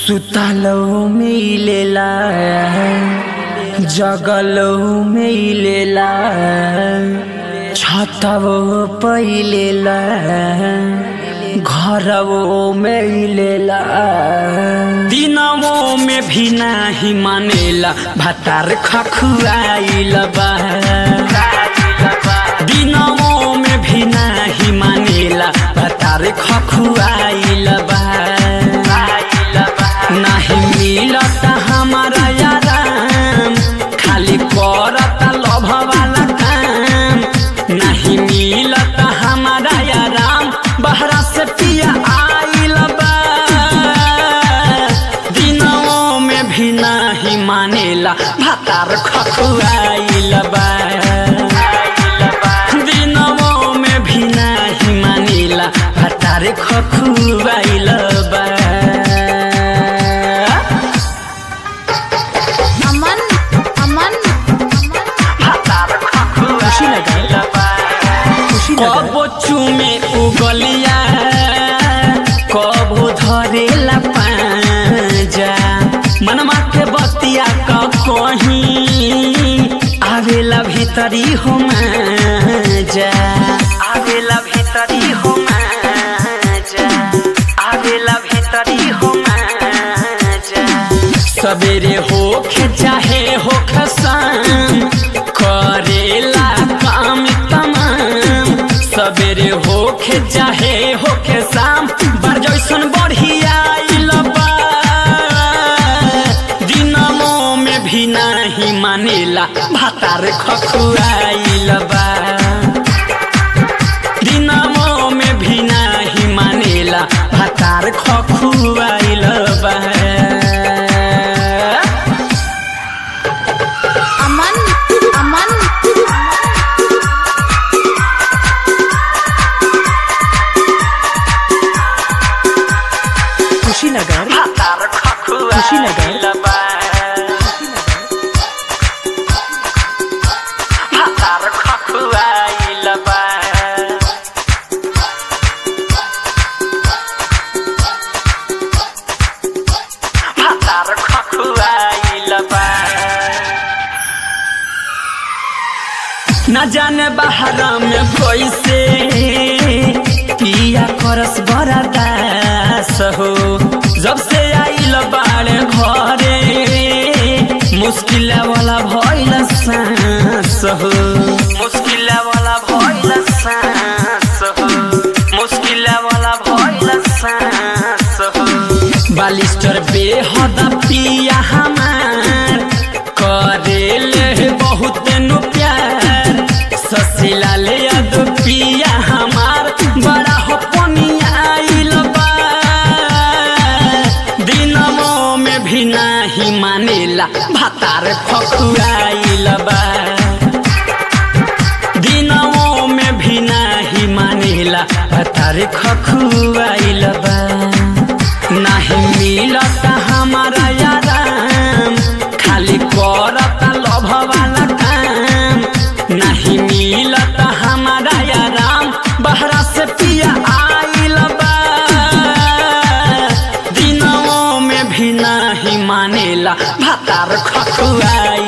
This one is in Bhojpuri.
सुतलो मिलेला जगलो मिलेला छतवो पहिलेला घरवो मिलेला दिनवो में भी नाही मानेला भातार खखुआइल बा दिनवो में भी नाही मानेला भातार खखुआइल बा नाही मिलत हमारा आराम खाली करत लभ वाला काम नहीं मिलत हमारा आराम बहरा से पिया आइल बा दिनों में भी नहीं मानेला भातार खखुआइल बा दिनों में भी नहीं मानेला भातार खखुआइल बा अमन अमन कबो चुमे उगलिया कबो धरेला पाजा मनमा के बतिया क कहीं आवेला भीतरी हो जा आवेला भीतरी हो जा आवेला भीतरी हो जा सवेरे होखे चाहे होखे शाम करेला काम तमाम सवेरे होखे चाहे होखे शाम बार जैसन बढ़िया आइल बा दिनमो में भी नहीं मानेला भातार खखुआइल बा दिनमो में भी नहीं मानेला भातार खखुआइल बा अमन अमन कुशीनगर भातार खखुआइल बा भातार खखुआइल बा भातार खखुआइल बा न जाने बाहर में कैसे पिया करस बड़ा दास हो जब से आइल बाड़े घरे मुश्किल वाला भइल सांस हो मुश्किल वाला भइल सांस हो मुश्किल वाला भइल सांस हो बालिस्टर बेहद पिया हमार करेले बहुत नु प्यार ससिला ले याद पिया हमार बड़ा हो आइल बा दिनमो में भी नाही मानेला भातार खखुआइल बा दिनमो में भी नाही मानेला भातार खखुआइल बा नाही मिलत हमारा आराम खाली करत लभ वाला काम नहीं मिलत हमारा आराम बहरा से पिया आइल बा दिनों में भी नहीं मानेला भातार खखुआइल